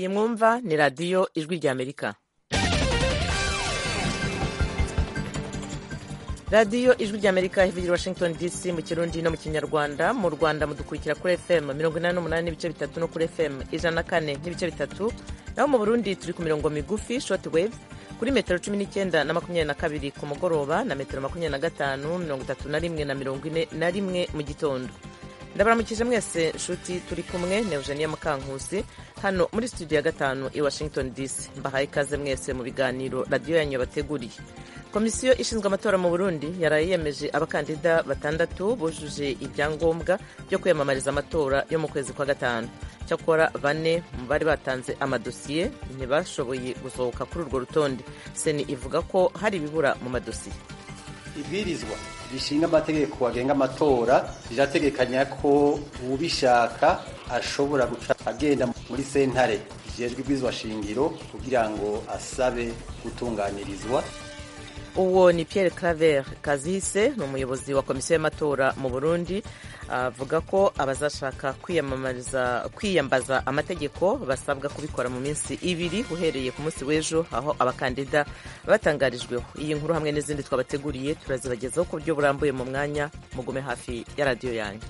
iyi mwumva ni radiyo ijwi ry'amerika radiyo ijwi ry'amerika ivugira washington dc mu kirundi no mu kinyarwanda mu rwanda mudukurikira kuri fm mirongo inani n'umunani n'ibice bitatu no kuri fm ijana na kane n'ibice bitatu naho mu burundi turi ku mirongo migufi short wave kuri metero cumi n'icyenda na makumyabiri na kabiri ku mugoroba na metero makumyabiri na gatanu mirongo itatu na rimwe na mirongo ine na rimwe mu gitondo ndabaramukije mwese nshuti turi kumwe na eugenia mukankusi hano muri studio ya gatanu i washington dc mbahaye ikaze mwese mu biganiro radiyo yanyu yabateguriye komisiyo ishinzwe amatora mu burundi yaraye yemeje abakandida batandatu bujuje ibyangombwa byo kwiyamamariza amatora yo mu kwezi kwa gatanu cyakora bane mu bari batanze amadosiye ntibashoboye gusohoka kuri urwo rutonde seni ivuga ko hari ibibura mu madosiye ibwirizwa rishinga amategeko agenga amatora rirategekanya ko uwubishaka ashobora guca agenda muri sentare ijejwe ibwirizwa shingiro kugira ngo asabe gutunganirizwa uwo ni Pierre Claver Kazise ni umuyobozi wa komisiyo y'amatora mu Burundi avuga ko abazashaka kwiyamamariza kwiyambaza amategeko basabwa kubikora mu minsi ibiri uhereye ku munsi w'ejo aho abakandida batangarijweho iyi nkuru hamwe n'izindi twabateguriye turazibagezaho ku buryo burambuye mu mwanya mugume hafi ya radiyo yanyu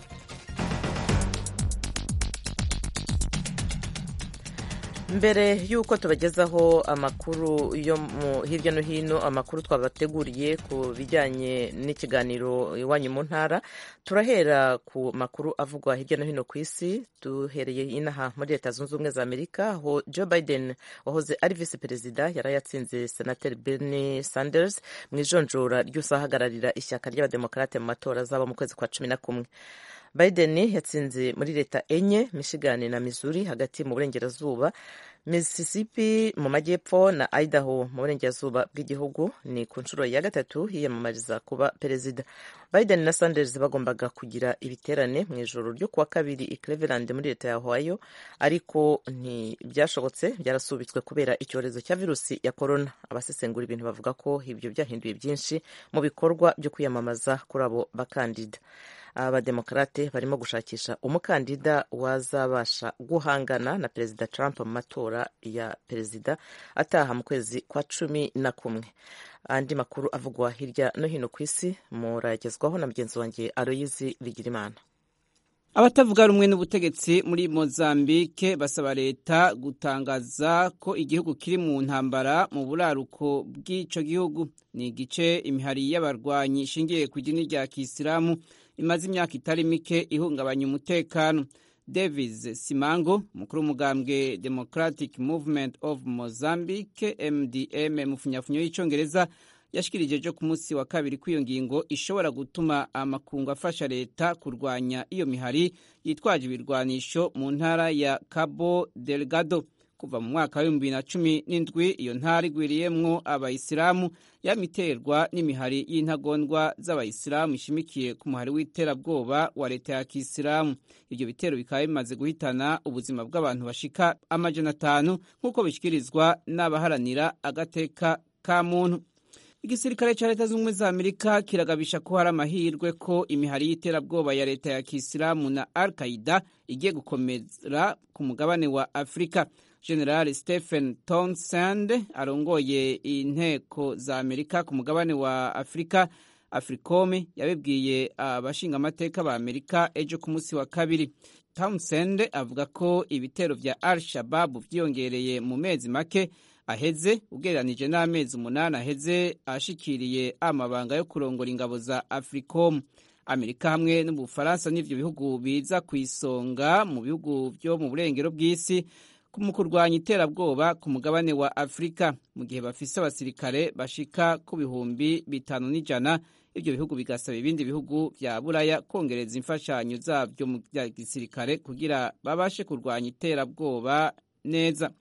mbere y'uko tubagezaho amakuru yo hirya no hino amakuru twabateguriye ku bijyanye n'ikiganiro iwanyu mu ntara turahera ku makuru avugwa hirya no hino ku isi duhereye inaha muri leta zunze ubumwe za amerika aho joe biden wahoze ari visi perezida yari yatsinze senateri bernie sanders mu ijonjora ry'usahagararira ishyaka ry'abademokarate mu matora azaba mu kwezi kwa cumi na kumwe biden yatsinze muri leta enye michigan na missouri hagati mu burengerazuba mississippi mu majyepfo na idaho mu burengerazuba bw'igihugu ni ku nshuro ya gatatu yiyamamariza kuba perezida biden na sanders bagombaga kugira ibiterane mu ijoro ryo kuwa kabiri i cleveland muri leta ya ohio ariko ntibyashobotse byarasubitswe kubera icyorezo cya virusi ya korona abasesengura ibintu bavuga ko ibyo byahinduye byinshi mu bikorwa byo kwiyamamaza kuri abo bakandida abademokarate barimo gushakisha umukandida wazabasha guhangana na perezida trump mu matora ya perezida ataha mu kwezi kwa cumi na kumwe andi makuru avugwa hirya no hino ku isi muragezwaho na mugenzi wanjye aroyizi bigirimana abatavuga rumwe n'ubutegetsi muri mozambike basaba leta gutangaza ko igihugu kiri mu ntambara mu buraruko bw'icyo gihugu ni igice imihari y'abarwanyi ishingiye ku idini rya kisilamu imaze imyaka itari mike ihungabanya umutekano davis simango umukuru w'umugambwe democratic movement of mozambique mdm mu funyafunyo y'icyongereza yashikirije ejo ku munsi wa kabiri ko iyo ngingo ishobora gutuma amakungu afasha leta kurwanya iyo mihari yitwaje ibirwanisho mu ntara ya cabo delgado kuva mu mwaka w'ibihumbi bibiri na cumi n'indwi iyo ntara igwiriyemwo abayisilamu yamiterwa n'imihari y'intagondwa z'abayisilamu ishimikiye ku muhari w'iterabwoba wa leta ya kisilamu ibyo bitero bikaba bimaze guhitana ubuzima bw'abantu bashika amajana atanu nk'uko bishyikirizwa n'abaharanira agateka ka muntu igisirikare cya leta zunze ubumwe za amerika kiragabisha ko hari amahirwe ko imihari y'iterabwoba ya leta ya kisilamu na al qaida igiye gukomera ku mugabane wa afurika general stephen townsend arongoye inteko za amerika ku mugabane wa afurika africome yabibwiye abashingamateka ba amerika ejo ku munsi wa kabiri townsend avuga ko ibitero vya al shababu vyiyongereye mu mezi make aheze ugereranije n'amezi umunani aheze ashikiriye amabanga yo kurongora ingabo za africom amerika hamwe n'ubufaransa n'ivyo bihugu biza ku isonga mu bihugu vyo mu burengero bw'isi mu kurwanya iterabwoba ku mugabane wa afurika mu gihe bafise abasirikare bashika ku bihumbi bitanu n'ijana ibyo bihugu bigasaba ibindi bihugu vya buraya kongereza imfashanyo zavyo mu vya gisirikare kugira babashe kurwanya iterabwoba neza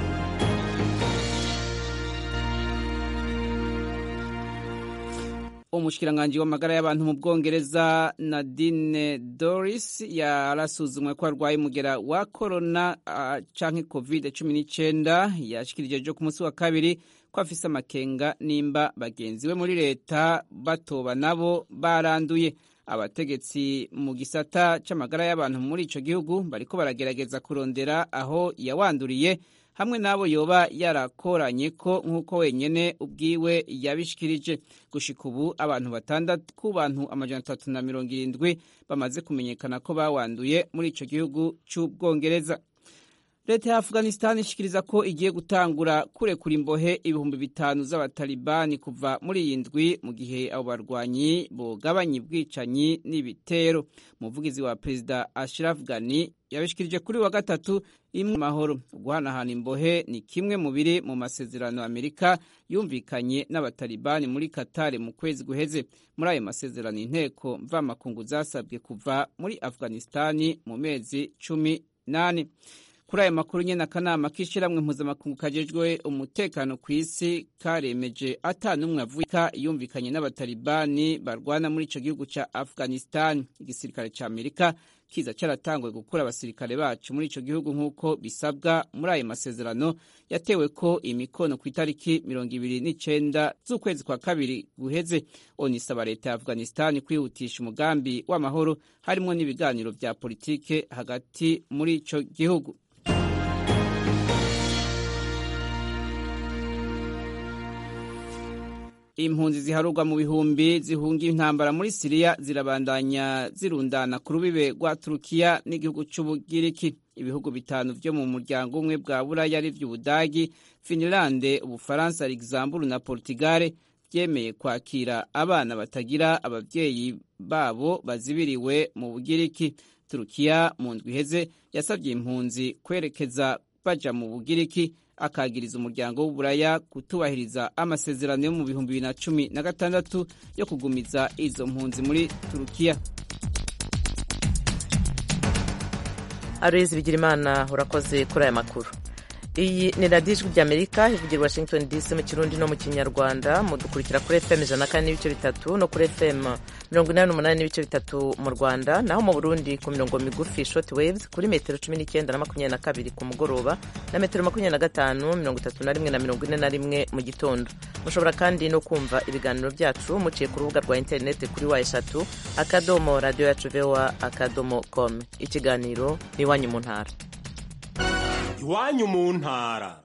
umushikiranganji w'amagara y'abantu mu bwongereza nadine doris yarasuzumwe ko arwaye umugera wa korona uh, canke covid cumi n'icenda yashikirije ejo ku munsi wa kabiri ko afise amakenga nimba bagenzi we muri leta batoba nabo baranduye abategetsi mu gisata c'amagara y'abantu muri ico gihugu bariko baragerageza kurondera aho yawanduriye hamwe n'abo yoba yarakoranye ko nk'uko wenyene ubwiwe yabishikirije gushika ubu abantu batandatu ku bantu amajana atatu na mirongo irindwi bamaze kumenyekana ko bawanduye muri ico gihugu c'ubwongereza leta ya afghanistan ishikiriza ko igiye gutangura kurekura imbohe ibihumbi bitanu z'abatalibani kuva muri iyi ndwi mu gihe abo barwanyi bogabanya ubwicanyi n'ibitero umuvugizi wa perezida ashraf ghani yabishikirije kuri wa gatatu imwe mahoro guhanahana imbohe ni kimwe mu biri mu masezerano amerika yumvikanye n'abatalibani muri katare mu kwezi guheze muri ayo masezerano inteko mvamakungu zasabwe kuva muri afghanistani mu mezi cumi n'ane kuri aya makuru nyene akanama k'ishiramwe mpuzamakungu kajejwe umutekano ku isi karemeje ata n'umwe avuka yumvikanye n'abatalibani barwana muri ico gihugu ca afghanistan igisirikare ca amerika kiza caratanguye gukura abasirikare bacu muri ico gihugu nk'uko bisabwa muri ayo masezerano yatewe ko imikono ku itariki mirongo ibiri n'icenda z'ukwezi kwa kabiri guheze onisaba leta ya afghanistan kwihutisha umugambi w'amahoro harimwo n'ibiganiro vya politike hagati muri ico gihugu impunzi ziharurwa mu bihumbi zihunga intambara muri siriya zirabandanya zirundana ku rubibe rwa turukiya n'igihugu c'ubugiriki ibihugu bitanu vyo mu muryango umwe bwa buraya ari vy'ubudagi finilande ubufaransa luxembourg na portugale vyemeye kwakira abana batagira abavyeyi babo bazibiriwe mu bugiriki turukiya mu ndwi iheze yasavye impunzi kwerekeza baja mu bugiriki akagiriza umuryango w'uburaya kutubahiriza amasezerano yo mu bihumbi bibiri na cumi na gatandatu yo kugumiza izo mpunzi muri turukiya aloyizi bigirimana urakoze kuri aya makuru iyi ni radiyo ijwi ry'amerika ivugira washington dc mu kirundi no mu kinyarwanda mudukurikira kuri fm ijana na kane n'ibice bitatu no kuri fm mirongo inani n'umunani n'ibice bitatu mu rwanda naho mu burundi ku mirongo migufi short waves kuri metero cumi n'icyenda na makumyabiri na kabiri ku mugoroba na metero makumyabiri na gatanu mirongo itatu na rimwe na mirongo ine na rimwe mu gitondo mushobora kandi no kumva ibiganiro byacu muciye ku rubuga rwa interineti kuri wa eshatu akadomo radiyo yacu vewa akadomo com ikiganiro ni iwanyu mu ntara iwanyu mu ntara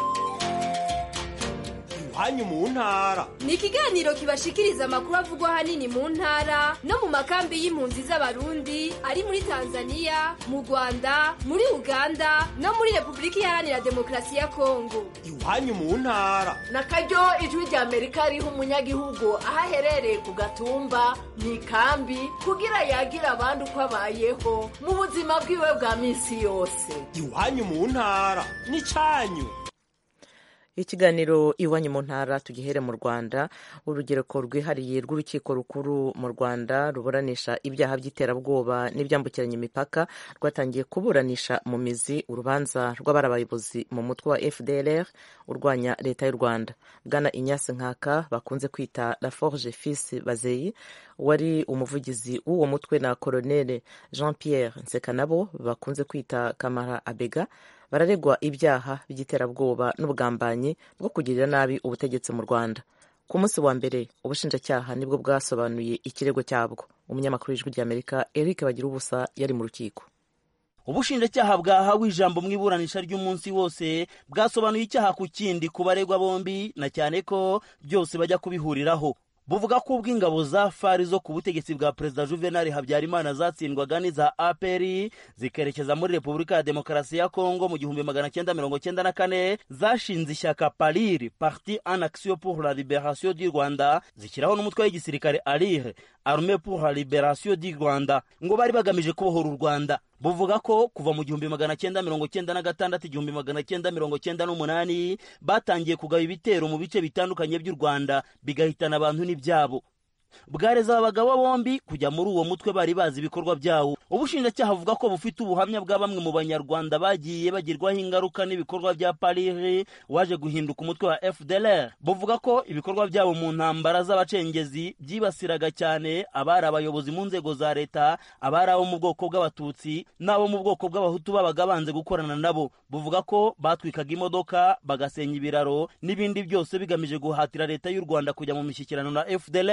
iwanyu mu ntara ni ikiganiro kibashikiriza amakuru avugwa ahanini mu ntara no mu makambi y'impunzi z'abarundi ari muri tanzania mu rwanda muri uganda no muri repubulika iharanira demokarasi ya kongo iwanyu mu ntara na karyo ijwi rya amerika riha umunyagihugu aho aherereye ku gatumba mu ikambi kugira yagire abandi uko abayeho mu buzima bwiwe bwa minsi yose iwanyu mu ntara ni cyanyu ikiganiro iwanyu mu ntara tugihere mu rwanda urugereko rwihariye rw'urukiko rukuru mu rwanda ruburanisha ibyaha by'iterabwoba n'ibyambukiranya imipaka rwatangiye kuburanisha mu mizi urubanza rw'abari abayobozi mu mutwe wa fdlr urwanya leta y'u rwanda bwana inyasi nkaka bakunze kwita la forge fils bazeyi wari umuvugizi w'uwo mutwe na koloneli jean pierre nsekanabo bakunze kwita kamara abega bararegwa ibyaha by'iterabwoba n'ubugambanyi bwo kugirira nabi ubutegetsi mu rwanda ku munsi wa mbere ubushinjacyaha nibwo bwasobanuye ikirego cyabwo umunyamakuru w'ijwi ry'amerika eric bagira ubusa yari mu rukiko ubushinjacyaha bwahawe ijambo mu iburanisha ry'umunsi wose bwasobanuye icyaha ku kindi ku baregwa bombi na cyane ko byose bajya kubihuriraho buvuga ko ubwo ingabo za fari zo ku butegetsi bwa perezida juvenal habyarimana zatsindwaga n'iza aperi zikerekeza muri repubulika ya demokarasi ya kongo mu gihumbi magana cyenda mirongo cyenda na kane zashinze ishyaka pariri parti en action pour la liberation du rwanda zishyiraho n'umutwe w'igisirikare arire arme pour la liberation du rwanda ngo bari bagamije kubohora u rwanda buvuga ko kuva mu gihumbi magana cyenda mirongo cyenda na gatandatu igihumbi magana cyenda mirongo cyenda n'umunani batangiye kugaba ibitero mu bice bitandukanye by'u rwanda bigahitana abantu n'ibyabo bwareza aba bagabo bombi kujya muri uwo mutwe bari bazi ibikorwa byawo ubushinjacyaha buvuga ko bufite ubuhamya bwa bamwe mu banyarwanda bagiye bagirwaho ingaruka n'ibikorwa bya parire waje guhinduka umutwe wa fdlr buvuga ko ibikorwa byabo mu ntambara z'abacengezi byibasiraga cyane abari abayobozi mu nzego za leta abari abo mu bwoko bw'abatutsi n'abo mu bwoko bw'abahutu babaga banze gukorana nabo buvuga ko batwikaga imodoka bagasenya ibiraro n'ibindi byose bigamije guhatira leta y'u rwanda kujya mu mishyikirano na fdlr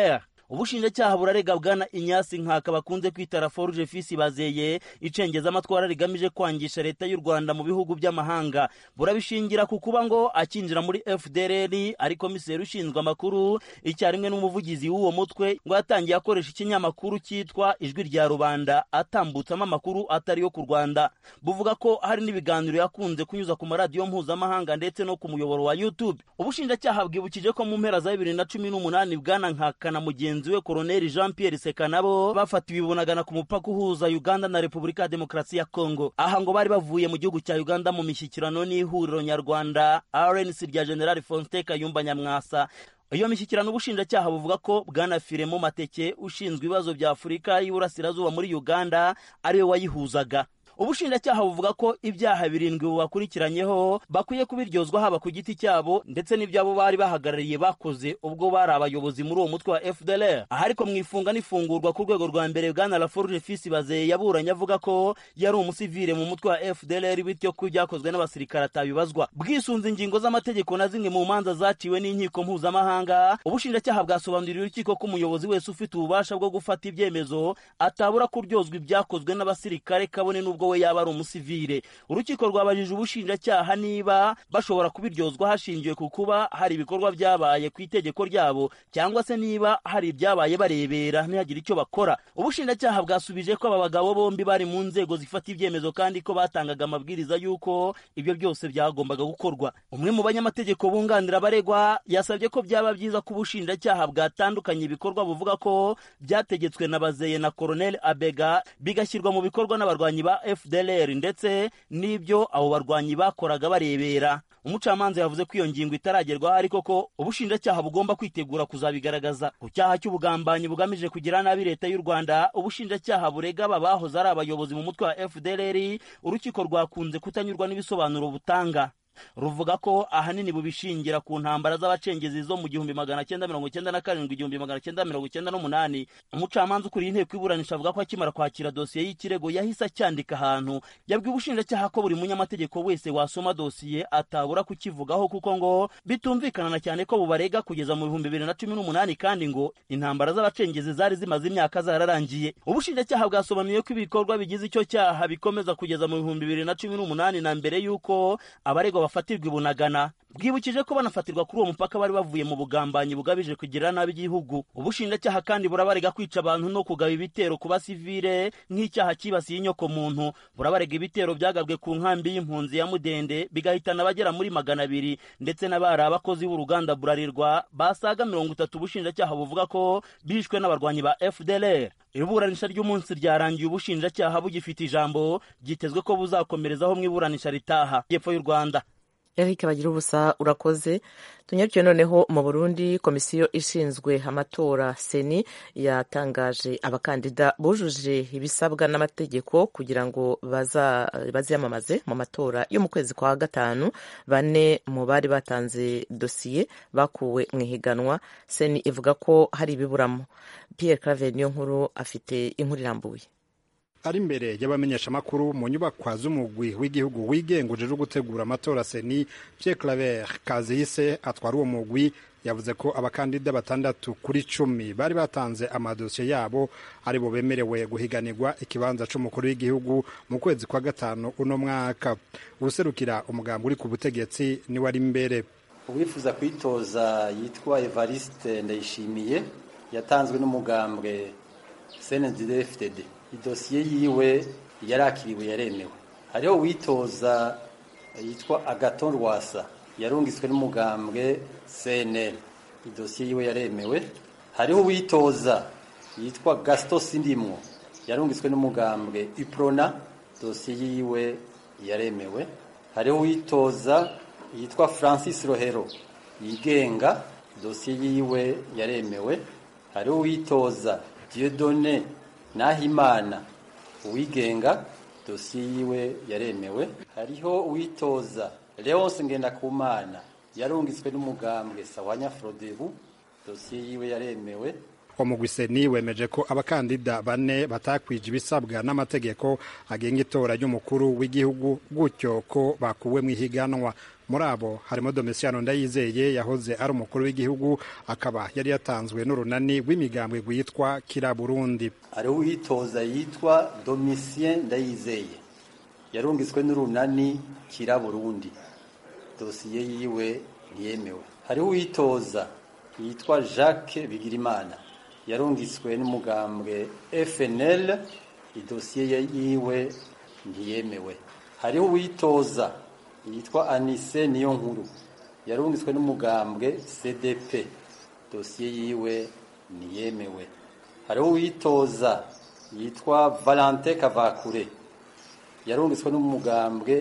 ubushinjacyaha burarega bwana inyasi nkaka bakunze kwita raforuje fisi bazeye icengezamatwara rigamije kwangisha leta y'u rwanda mu bihugu by'amahanga burabishingira ku kuba ngo akinjira muri fdrr ari komiseri ushinzwe amakuru icyarimwe n'umuvugizi w'uwo mutwe ngo yatangiye akoresha ikinyamakuru cyitwa ijwi rya rubanda atambutsamo amakuru atari yo ku rwanda buvuga ko hari n'ibiganiro yakunze kunyuza ku maradiyo mpuzamahanga ndetse no ku muyoboro wa youtube ubushinjacyaha bwibukije ko mu mpera za bibiri na cumi n'umunani bwana nkaka na mugenzi we koroneli jean pierre seka nabo bafatiwe ibunagana ku mupaka uhuza uganda na repubulika ya demokarasi ya kongo aha ngo bari bavuye mu gihugu cya uganda mu mishyikirano n'ihuriro nyarwanda rnc rya general faustin kayumba nyamwasa iyo mishyikirano ubushinjacyaha buvuga ko bwana firemo mateke ushinzwe ibibazo bya afurika y'iburasirazuba muri uganda ariwe wayihuzaga ubushinjacyaha buvuga ko ibyaha birindwi bubakurikiranyeho bakwiye kubiryozwa haba ku giti cyabo ndetse n'ibyabo bari bahagarariye bakoze ubwo bari abayobozi muri uwo mutwe wa fdlr aha ariko mu ifunga n'ifungurwa ku rwego rwa mbere bwana laforge fisi bazeye yaburanye avuga ko yari umusivire mu mutwe wa fdlr bityo ko ibyakozwe n'abasirikare atabibazwa bwisunze ingingo z'amategeko na zimwe mu manza zaciwe n'inkiko mpuzamahanga ubushinjacyaha bwasobanuriye urukiko ko umuyobozi wese ufite ububasha bwo gufata ibyemezo atabura kuryozwa ibyakozwe n'abasirikare kabone n'ubwo we yaba ari umusivire urukiko rwabajije ubushinjacyaha niba bashobora kubiryozwa hashingiwe ku kuba hari ibikorwa byabaye ku itegeko ryabo cyangwa se niba hari ibyabaye barebera ntihagire icyo bakora ubushinjacyaha bwasubije ko aba bagabo bombi bari mu nzego zifata ibyemezo kandi ko batangaga amabwiriza y'uko ibyo byose byagombaga gukorwa umwe mu banyamategeko bunganira abaregwa yasabye ko byaba byiza ko ubushinjacyaha bwatandukanye ibikorwa buvuga ko byategetswe na bazeye na koroneli abega bigashyirwa mu bikorwa n'abarwanyi ba fdlr ndetse n'ibyo abo barwanyi bakoraga barebera umucamanza yavuze ko iyo ngingo itaragerwaho ariko ko ubushinjacyaha bugomba kwitegura kuzabigaragaza ku cyaha cy'ubugambanyi bugamije kugira nabi leta y'u rwanda ubushinjacyaha burega aba bahoze ari abayobozi mu mutwe wa fdlr urukiko rwakunze kutanyurwa n'ibisobanuro butanga ruvuga ko ahanini bubishingira ku ntambara z'abacengezi zo mu gihumbi magana cyenda mirongo cyenda na karindwi igihumbi magana cyenda mirongo cyenda n'umunani umucamanza ukuriye inteko iburanisha avuga ko akimara kwakira dosiye y'ikirego yahise acyandika ahantu yabwiye ubushinjacyaha ko buri munyamategeko wese wasoma dosiye atabura kukivugaho kuko ngo bitumvikana na cyane ko bubarega kugeza mu bihumbi bibiri na cumi n'umunani kandi ngo intambara z'abacengezi zari zimaze imyaka zararangiye ubushinjacyaha bwasobanuye ko ibikorwa bigize icyo cyaha bikomeza kugeza mu bihumbi bibiri na cumi n'umunani na mbere y'uko abaregwa bafatirwa ibunagana bwibukije ko banafatirwa kuri uwo mupaka bari bavuye mu bugambanyi bugamije kugirira nabi igihugu ubushinjacyaha kandi burabarega kwica abantu no kugaba ibitero ku basivile nk'icyaha cyibasiye inyoko muntu burabarega ibitero byagabwe ku nkambi y'impunzi ya mudende bigahitana abagera muri magana abiri ndetse n'abari abakozi b'uruganda burarirwa basaga mirongo itatu ubushinjacyaha buvuga ko bishwe n'abarwanyi ba fdlr iburanisha ry'umunsi ryarangiye ubushinjacyaha bugifite ijambo byitezwe ko buzakomerezaho mu iburanisha ritaha y'epfo y'u rwanda eric bagira ubusa urakoze tunyarukiye noneho mu burundi komisiyo ishinzwe amatora seni yatangaje abakandida bujuje ibisabwa n'amategeko kugira ngo baziyamamaze mu matora yo mu kwezi kwa gatanu bane mu bari batanze dosiye bakuwe mu ihiganwa seni ivuga ko hari ibiburamo pierre claver niyo nkuru afite inkuru irambuye ari imbere y'abamenyeshamakuru mu nyubakwa z'umugwi w'igihugu wigenga ujejwe gutegura amatora seni Pierre Claver Kazihise atwara uwo mugwi yavuze ko abakandida batandatu kuri cumi bari batanze amadosiye yabo ari bo bemerewe guhiganirwa ikibanza c'umukuru w'igihugu mu kwezi kwa gatanu uno mwaka userukira umugambi uri ku butegetsi niwe ari imbere uwifuza kwitoza yitwa Evariste Ndayishimiye yatanzwe n'umugambwe CNDD-FDD idosiye yiwe yarakiriwe yaremewe hariho uwitoza yitwa agaton rwasa yarungitswe n'umugambwe cnl idosiye yiwe yaremewe hariho uwitoza yitwa gaston sindimwo yarungitswe n'umugambwe iprona dosiye yiwe yaremewe hariho uwitoza yitwa francis rohero yigenga dosiye yiwe yaremewe hariho uwitoza diodone nahimana uwigenga dosiye yiwe yaremewe hariho uwitoza leonce ngendakumana yarungitswe n'umugambwe sawanya frodebu dosiye yiwe yaremewe umugwi seni wemeje ko abakandida bane batakwije ibisabwa n'amategeko agenga itora ry'umukuru w'igihugu gutyo ko bakuwe mu ihiganwa muri abo harimo domisiano ndayizeye yahoze ari umukuru w'igihugu akaba yari yatanzwe n'urunani rw'imigambwe rwitwa kira burundi hariho uwitoza yitwa domisien ndayizeye yarungitswe n'urunani kira burundi dosiye yiwe ntiyemewe hariho uwitoza yitwa jacques bigirimana yarungitswe n'umugambwe fnl idosiye yiwe ntiyemewe hariho uwitoza yitwa anise niyo nkuru yarungitswe n'umugambwe cdp dosiye yiwe ntiyemewe hariho uwitoza yitwa valente kavakure yarungitswe n'umugambwe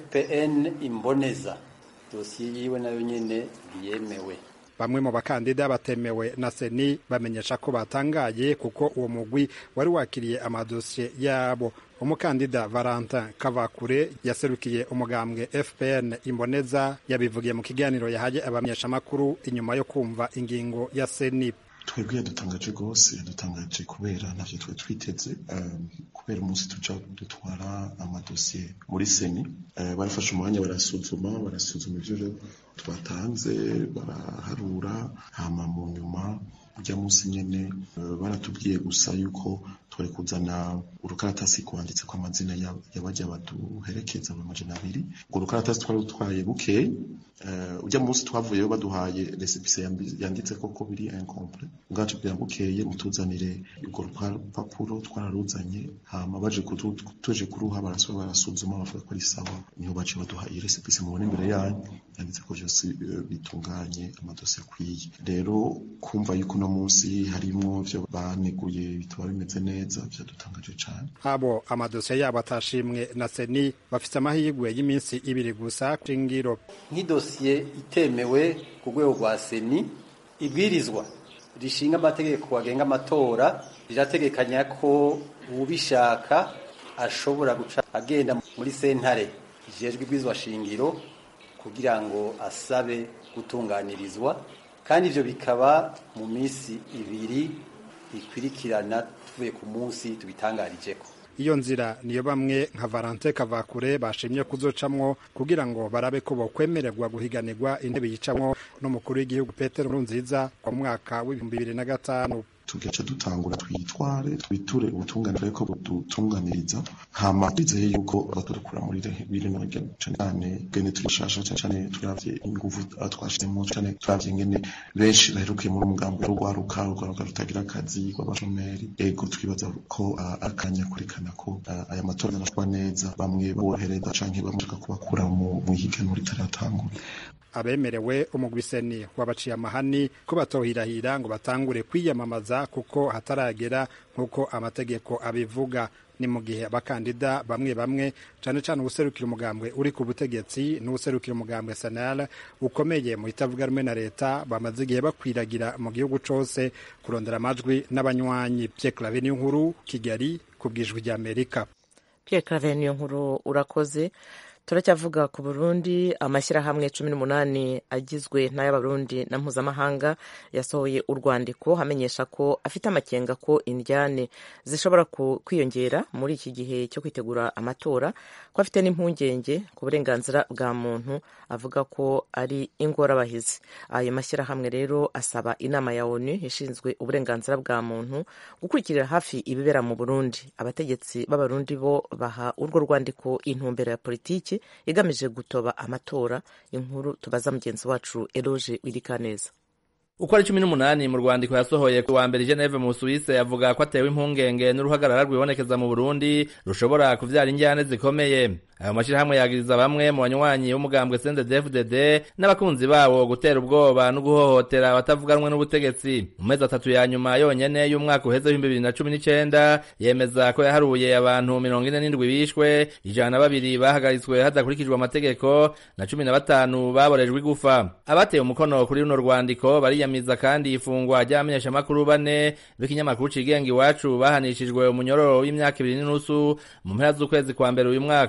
fpn imboneza dosiye yiwe nayo nyine ntiyemewe bamwe mu bakandida batemewe na seni bamenyesha ko batangaye kuko uwo mugwi wari wakiriye amadosiye yabo umukandida valentin kavakure yaserukiye umugambwe fpn imboneza yabivugiye mu kiganiro yahaye abamenyeshamakuru inyuma yo kumva ingingo ya seni twebwe yadutangaje rwose yadutangaje kubera ntavyo twe twiteze kubera umunsi tuja dutwara amadosiye muri seni barafashe umwanya barasuzuma barasuzuma ivyo twatanze baraharura hama mu nyuma urya munsi nyene baratubwiye gusa yuko twari kuzana urukaratasi kwanditse ko amazina y'abajya baduherekeza mu majana abiri urwo rukaratasi twari dutwaye bukeye urya munsi twavuyeyo baduhaye resipise yanditse koko biri incomplet ubwacu bwa bukeye mutuzanire urwo rupapuro twararuzanye hama baje tuje kuruha barasubira barasuzuma bavuga ko ari sawa niho bace baduha iyi resipise mubona imbere yanyu yanditse ko byose bitunganye amadosiye akwiye rero kumva yuko uno munsi harimwo vyo baneguye bitaba bimeze neza vyadutangaje cane abo amadosiye yabo atashimwe na seni bafite amahirwe y'iminsi ibiri gusa shingiro nk'idosiye itemewe ku rwego rwa seni ibwirizwa rishinga amategeko agenga amatora rirategekanya ko ubishaka ashobora guca agenda muri sentare ijejwe ibwirizwa shingiro kugira ngo asabe gutunganirizwa kandi ivyo bikaba mu minsi ibiri ikwirikirana tuvuye ku munsi tubitangarijeko iyo nzira niyo bamwe nka Valente Kavakure bashimye kuzocamwo kugira ngo barabe ko bokwemererwa guhiganirwa intebe yicamwo n'umukuru w'igihugu Petero Nkurunziza mu mwaka w'ibihumbi bibiri na gatanu tugaca dutangura twitware twiture ubutunganire ko budutunganiriza hama twizeye yuko batudukura muri bibiri na cyane gene turishasha cyane turavye inguvu twashizemo cyane turavye ngene benshi baherukiye muri umugambi w'urwaruka urwaruka rutagira akazi rw'abashomeri ego twibaza ko akanya kurikana ko aya matora arashwa neza bamwe borohereza canke bamashaka kubakura mu higanwa ritaratangura abemerewe umugwiseni wabaciye amahani ko batohirahira ngo batangure kwiyamamaza kuko hataragera nk'uko amategeko abivuga ni mu gihe abakandida bamwe bamwe cyane cyane uwuserukira umugambwe uri ku butegetsi n'uwuserukira umugambwe sanal ukomeye mu itavuga rumwe na leta bamaze igihe bakwiragira mu gihugu cose kurondera amajwi n'abanywanyi Pierre Claver niyo nkuru Kigali ku bwijwi rya Amerika Pierre Claver niyo nkuru urakoze turacyavuga ku burundi amashyirahamwe cumi n'umunani agizwe n'ay'abarundi na mpuzamahanga yasohoye urwandiko amenyesha ko afite amakenga ko indyane zishobora kwiyongera muri iki gihe cyo kwitegura amatora ko afite n'impungenge ku burenganzira bwa muntu avuga ko ari ingorabahizi ayo mashyirahamwe rero asaba inama ya onu ishinzwe uburenganzira bwa muntu gukurikirira hafi ibibera mu burundi abategetsi b'abarundi bo baha urwo rwandiko intumbero ya politiki igamije gutoba amatora inkuru tubaza mugenzi wacu eroge wirikaneza uko ari cumi n'umunani mu rwandiko yasohoye ku wa mbere geneve mu suwise avuga ko atewe impungenge n'uruhagarara rwibonekeza mu burundi rushobora kuvyara injyane zikomeye ayo mashyirahamwe yagiriza bamwe mu banywanyi b'umugambwe CNDD-FDD n'abakunzi bawo gutera ubwoba no guhohotera abatavuganwe n'ubutegetsi mu mezi atatu ya nyuma yonyene y'umwaka uheze w'ibihumbi bibiri na cumi n'icenda yemeza ko yaharuye abantu mirongo ine n'indwi bishwe ijana na babiri bahagaritswe hadakurikijwe amategeko na cumi na batanu baborejwe igufa abateye umukono kuri runo rwandiko bariyamiza kandi ifungwa ry'abamenyeshamakuru bane b'ikinyamakuru cigenga iwacu bahanishijwe umunyororo w'imyaka ibiri n'inusu mu mpera z'ukwezi kwa mbere uyu mwaka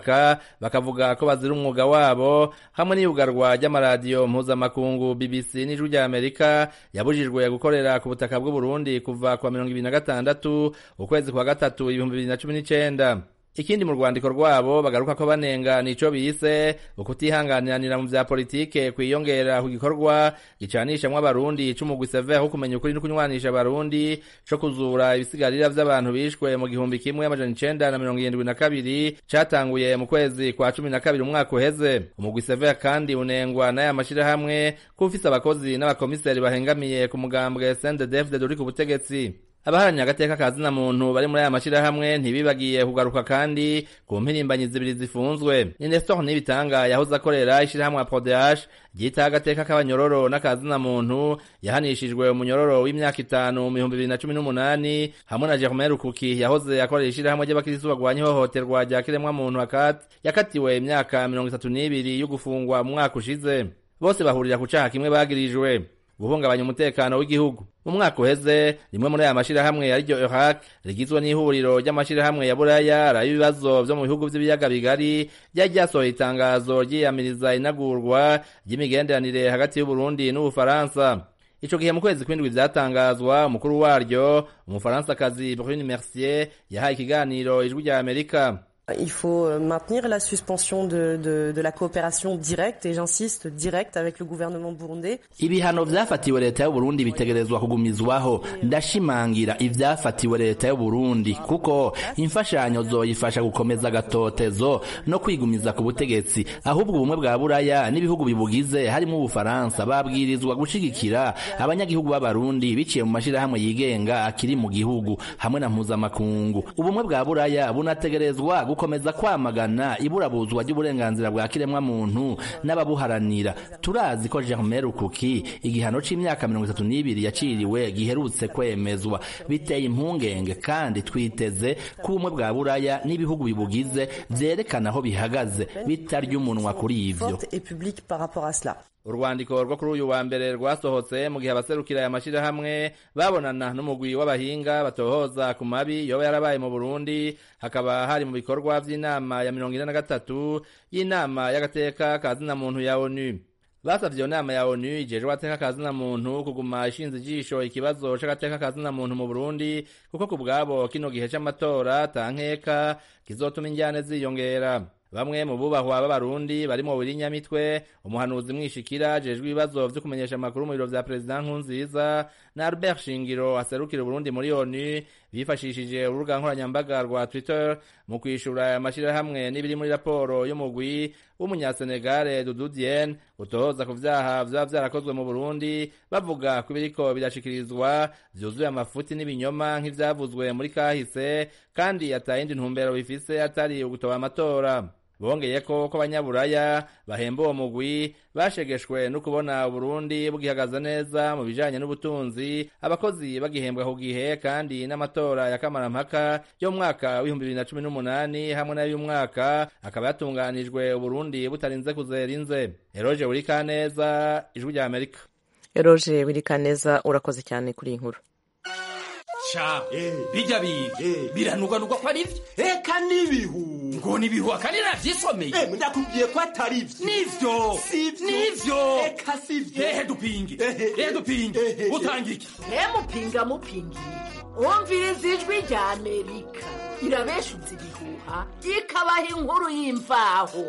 bakavuga ko bazira umwuga wabo hamwe n'iyugarwa ry'amaradiyo mpuzamakungu bbc n'ijwi rya amerika yabujijwe gukorera ku butaka bw'uburundi kuva kwa mirongo ibiri na gatandatu ukwezi kwa gatatu ibihumbi bibiri na cumi n'icenda ikindi mu rwandiko rwabo bagaruka ko banenga nico bise ukutihanganiranira mu vya politike kwiyongera ku gikorwa gicanishamwo abarundi c'umugwi sever wo kumenya ukuri no kunywanisha abarundi co kuzura ibisigarira vy'abantu bishwe mu gihumbi kimwe amajana icenda na mirongo irindwi na kabiri catanguye mu kwezi kwa cumi na kabiri umwaka uheze umugwi sever kandi unengwa n'aya mashirahamwe ko ufise abakozi n'abakomiseri bahengamiye ku mugambwe sndefd uri ku butegetsi abaharanira agateka ka zina muntu bari muri aya mashirahamwe ntibibagiye kugaruka kandi ku mpirimbanyi zibiri zifunzwe ni nestor nibitanga yahoze akorera ishirahamwe ya prodh ryitaho agateka k'abanyororo n'akazina muntu yahanishijwe umunyororo w'imyaka itanu mu bihumbi bibiri na cumi n'umunani hamwe na germain rukuki yahoze akorera ishirahamwe ry'abakirisitu bagwanya ihohoterwa rya kiremwa muntu akat yakatiwe imyaka mirongo itatu n'ibiri yo gufungwa mu mwaka ushize bose bahurira ku caha kimwe bagirijwe guhungabanya umutekano w'igihugu mu mwaka uheze rimwe muri aya mashirahamwe ariryo Iraq rigizwe n'ihuriro ry'amashirahamwe ya buraya araba ibibazo vyo mu bihugu vy'ibiyaga bigari ryari ryasohoye itangazo ryiyamiriza inagurwa ry'imigenderanire hagati y'uburundi n'ubufaransa ico gihe mu kwezi kw'indwi vyatangazwa umukuru waryo umufaransakazi Brune Mercier yahaye ikiganiro ijwi rya Amerika Il faut maintenir la suspension de, de, de la coopération directe, et j'insiste, directe avec le gouvernement burundais. ibihano vyafatiwe leta y'uburundi bitegerezwa kugumizwaho ndashimangira ivyafatiwe leta y'uburundi kuko imfashanyo zoyifasha gukomeza agatotezo no kwigumiza ku butegetsi ahubwo ubumwe bwa buraya n'ibihugu bibugize harimo ubufaransa babwirizwa gushigikira abanyagihugu b'abarundi biciye mu mashirahamwe yigenga akiri mu gihugu hamwe na mpuzamakungu ubumwe bwa buraya bunategerezwa gukomeza kwamagana iburabuzwa ry'uburenganzira bwa kiremwa muntu n'ababuharanira turazi ko Germain Rukuki igihano c'imyaka mirongo itatu n'ibiri yaciriwe giherutse kwemezwa biteye impungenge kandi twiteze ko ubumwe bwa buraya n'ibihugu bibugize vyerekana aho bihagaze bitarya umunwa kuri ivyo Forte et publique par rapport à cela. urwandiko rwo kuri uyu wa mbere rwasohotse mu gihe abaserukira aya mashirahamwe babonana n'umugwi w'abahinga batohoza ku mabi yoba yarabaye mu burundi hakaba hari mu bikorwa vy'inama ya mirongo ine na gatatu y'inama y'agateka ka zina muntu ya onu basavye iyo nama ya onu ijejwe agateka ka zina muntu kuguma ishinze ijisho ikibazo c'agateka ka zina muntu mu burundi kuko ku bwabo kino gihe c'amatora tankeka kizotuma injyane ziyongera bamwe mu bubahwa b'abarundi barimo Nyamitwe umuhanuzi mwishikira jejwe ibibazo vyo kumenyesha amakuru mu biro vya perezida nkunziza na Albert Shingiro aserukira Burundi muri ONU bifashishije urubuga nkoranyambaga rwa Twitter mu kwishura amashirahamwe n'ibiri muri raporo y'umugwi w'umunyasenegale Dudu Dieng utohoza ku vyaha vyaba vyarakozwe mu Burundi bavuga ko ibiriko birashikirizwa vyuzuye amafuti n'ibinyoma nk'ivyavuzwe muri kahise kandi atayindi ntumbero bifise atari ugutoba amatora bongeye ko ko abanyaburaya bahemba uwo mugwi bashegeshwe no kubona uburundi bugihagaze neza mu bijanye n'ubutunzi abakozi bagihembwa ku gihe kandi n'amatora ya kamarampaka yo mu mwaka w'ibihumbi bibiri na cumi n'umunani hamwe n'ay'uyu mwaka akaba yatunganijwe uburundi butarinze kuzera inze eroje burikaneza ijwi rya amerika eroje burikaneza urakoze cyane kuri iyi nkuru ca bijya biga biranugwanugwa ko ari byo eka n'ibihu ngo ni ibihu akandi navyisomeye ndakubwiye ko atari byo nivyo nivyo eka si byo ehe dupinge ehe dupinge utanga iki mupinga mupingiye umviriza ijwi rya amerika irabeshutse ibihuha ikabaha inkuru y'imvaho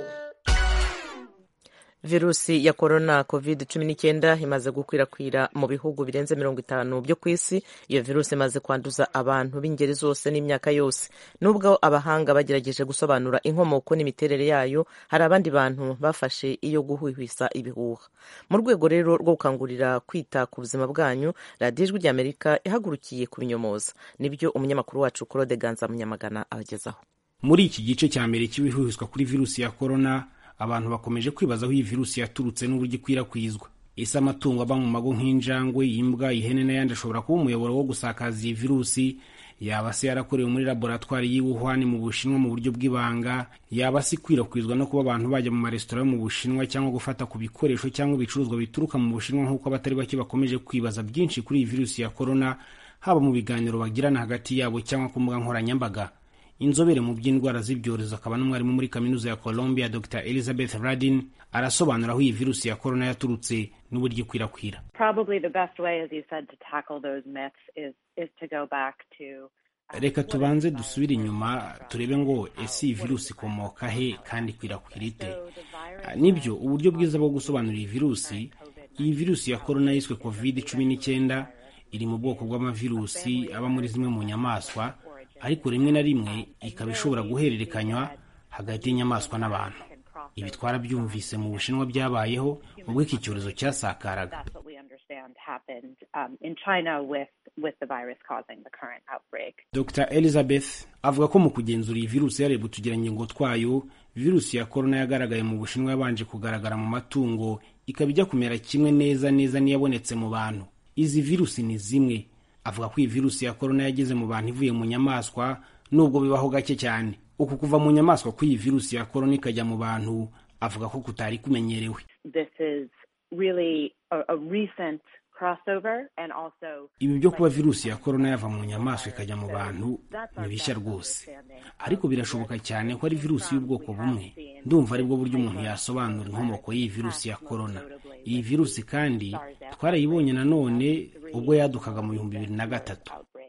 virusi ya korona covid cumi n'icyenda imaze gukwirakwira mu bihugu birenze mirongo itanu byo ku isi iyo virusi imaze kwanduza abantu b'ingeri zose n'imyaka yose nubwo abahanga bagerageje gusobanura inkomoko n'imiterere yayo hari abandi bantu bafashe iyo guhwihwisa ibihuha mu rwego rero rwo gukangurira kwita ku buzima bwanyu radiyo ijwi ry'amerika ihagurukiye kubinyomoza nibyo umunyamakuru wacu claude ganza munyamagana abagezaho muri iki gice cya mbere cy'ibihwihwiswa kuri virusi ya korona abantu bakomeje kwibaza aho iyi virusi yaturutse n'uburyo ikwirakwizwa ese amatungo aba mu mago nk'injangwe imbwa ihene n'ayandi ashobora kuba umuyoboro wo gusakaza iyi virusi yaba se yarakorewe muri laboratwari y'i Wuhan mu bushinwa mu buryo bw'ibanga yaba se ikwirakwizwa no kuba abantu bajya mu maresitora yo mu bushinwa cyangwa gufata ku bikoresho cyangwa ibicuruzwa bituruka mu bushinwa nk'uko abatari bake bakomeje kwibaza byinshi kuri iyi virusi ya korona haba mu biganiro bagirana hagati yabo cyangwa ku mbuga nkoranyambaga inzobere mu by'indwara z'ibyorezo akaba n'umwarimu muri kaminuza ya colombia dr elizabeth radin arasobanura aho iyi virusi ya korona yaturutse n'uburyo ikwirakwira Probably the best way, as you said, to tackle those myths is is to go back to reka tubanze dusubire inyuma turebe ngo ese iyi virusi ikomoka he kandi ikwirakwira ite Ah, nibyo uburyo bwiza bwo gusobanura iyi virusi iyi virusi ya korona yiswe covid cumi n'icyenda iri mu bwoko bw'amavirusi aba muri zimwe mu nyamaswa ariko rimwe na rimwe ikaba ishobora guhererekanywa hagati y'inyamaswa n'abantu ibi twarabyumvise mu bushinwa byabayeho ubwo iki cyorezo cyasakaraga that's what we understand happened um, in China with with the virus causing the current outbreak. dr elizabeth avuga ko mu kugenzura iyi virusi yareba utugirangingo twayo virusi ya korona yagaragaye mu bushinwa yabanje kugaragara mu matungo ikaba ijya kumera kimwe neza neza n'iyabonetse mu bantu izi virusi ni zimwe avuga ko iyi virusi ya korona yageze mu bantu ivuye mu nyamaswa nubwo bibaho gake cyane uku kuva mu nyamaswa kw'iyi virusi ya korona ikajya mu bantu avuga ko kutari kumenyerewe This is really a, a recent crossover and also ibi byo kuba virusi ya korona yava mu nyamaswa ikajya mu bantu ni bishya rwose ariko birashoboka cyane ko ari virusi y'ubwoko bumwe ndumva aribwo buryo umuntu yasobanura inkomoko y'iyi virusi ya korona iyi virusi kandi twarayibonye nanone ubwo yadukaga mu bihumbi bibiri na gatatu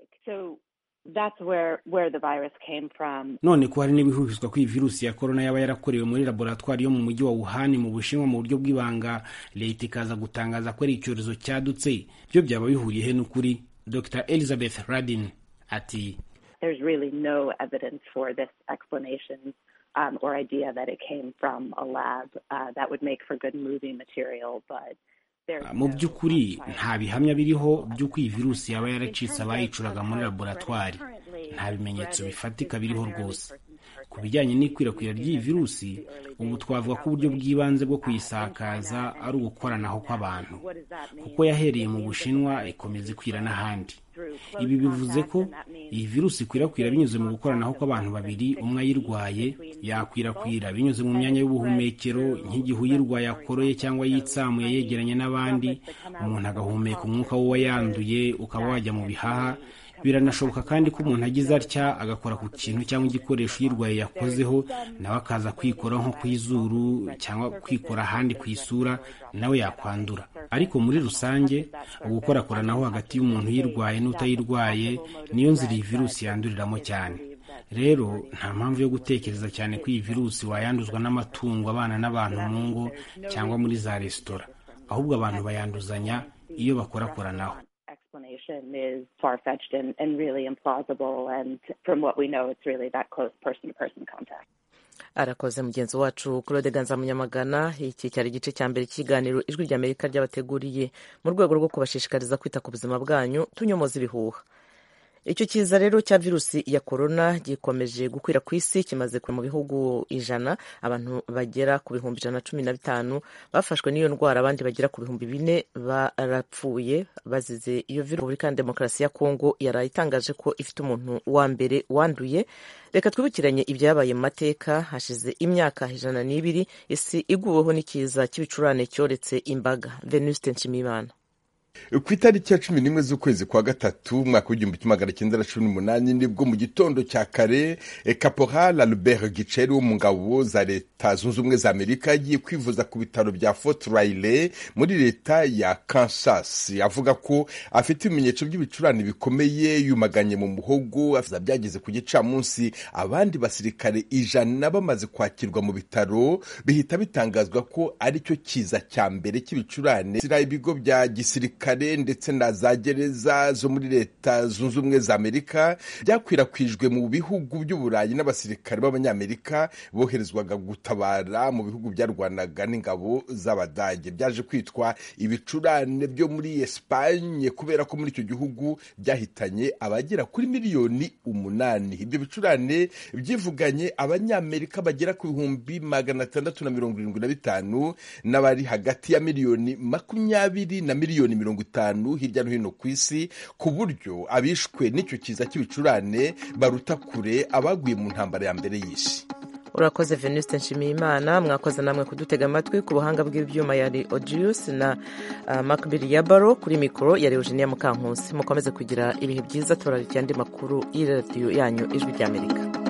so that's where where the virus came from. none ko hari n'ibihuhizwa ko iyi virusi ya korona yaba yarakorewe muri laboratwari yo mu mujyi wa wuhan mu bushinwa mu buryo bw'ibanga leta ikaza gutangaza ko ari icyorezo cyadutse byo byaba bihuriye he n'ukuri dr elizabeth radin ati There's really no evidence for this explanation um, or idea that it came from a lab. Uh, that would make for good movie material, but there's mu by'ukuri nta bihamya biriho by'uko iyi virusi yaba yaracitse abayicuraga muri laboratwari nta bimenyetso bifatika biriho rwose ku bijyanye n'ikwirakwira ry'iyi virusi ubu twavuga ko uburyo bw'ibanze bwo kuyisakaza ari ugukoranaho kw'abantu kuko yahereye mu bushinwa ikomeza ikwira n'ahandi ibi bivuze ko iyi virusi ikwirakwira binyuze mu gukoranaho kw'abantu babiri umwe ayirwaye yakwirakwira binyuze mu myanya y'ubuhumekero nk'igihe uyirwaye akoroye cyangwa yitsamuye yegeranye n'abandi umuntu agahumeka umwuka w'uwayanduye ukaba wajya mu bihaha biranashoboka kandi ko umuntu agize atya agakora ku kintu cyangwa igikoresho uyirwaye yakozeho nawe akaza kwikora nko ku izuru cyangwa kwikora ahandi ku isura nawe yakwandura ariko muri rusange ugukorakoranaho hagati y'umuntu uyirwaye n'utayirwaye niyo nzira iyi virusi yanduriramo cyane rero nta mpamvu yo gutekereza cyane ko iyi virusi wayanduzwa n'amatungo abana n'abantu mu ngo cyangwa muri za resitora ahubwo abantu bayanduzanya iyo bakorakoranaho explanation is far-fetched and, and really implausible. And from what we know, it's really that close person-to-person contact. arakoze mugenzi wacu claude ganza munyamagana iki cyari igice cya mbere cy'ikiganiro ijwi ry'amerika ryabateguriye mu rwego rwo kubashishikariza kwita ku buzima bwanyu tunyomoza ibihuha icyo kiza rero cya virusi ya korona gikomeje gukwira ku isi kimaze kure mu bihugu ijana abantu bagera ku bihumbi ijana na cumi na bitanu bafashwe n'iyo ndwara abandi bagera ku bihumbi bine barapfuye bazize iyo virusi repubulika ya demokarasi ya kongo yaraye itangaje ko ifite umuntu wa mbere wanduye reka twibukiranye ibyabaye mu mateka hashize imyaka ijana n'ibiri isi iguweho n'ikiza cy'ibicurane cyoretse imbaga venuste nshimiyimana ku itariki ya cumi n'imwe z'ukwezi kwa gatatu umwaka w'igihumbi kimwe magana cyenda na cumi n'umunani nibwo mu gitondo cya kare caporal albert giceri wo mu ngabo za leta zunze ubumwe za amerika yagiye kwivuza ku bitaro bya fort riley muri leta ya kansas avuga ko afite ibimenyetso by'ibicurane bikomeye yumaganye mu muhogo byageze ku gicamunsi abandi basirikare ijana bamaze kwakirwa mu bitaro bihita bitangazwa ko ari cyo kiza cya mbere cy'ibicurane ibigo bya gisirikare kare ndetse na za gereza zo muri leta zunze ubumwe za amerika byakwirakwijwe mu bihugu by'uburayi n'abasirikare b'abanyamerika boherezwaga gutabara mu bihugu byarwanaga n'ingabo z'abadage byaje kwitwa ibicurane byo muri esipanye kubera ko muri icyo gihugu byahitanye abagera kuri miliyoni umunani ibyo bicurane byivuganye abanyamerika bagera ku bihumbi magana atandatu na mirongo irindwi na bitanu n'abari hagati ya miliyoni makumyabiri na miliyoni mirongo itanu hirya no hino ku isi ku buryo abishwe n'icyo kiza cy'ibicurane baruta kure abaguye mu ntambara ya mbere y'isi urakoze venuste nshimiyimana mwakoze namwe kudutega amatwi ku buhanga bw'ibyuma yari odius na uh, makbiri ya baro kuri mikoro yari eugenia mukankusi mukomeze kugira ibihe byiza turarikiye andi makuru y'iradiyo yanyu ijwi ry'amerika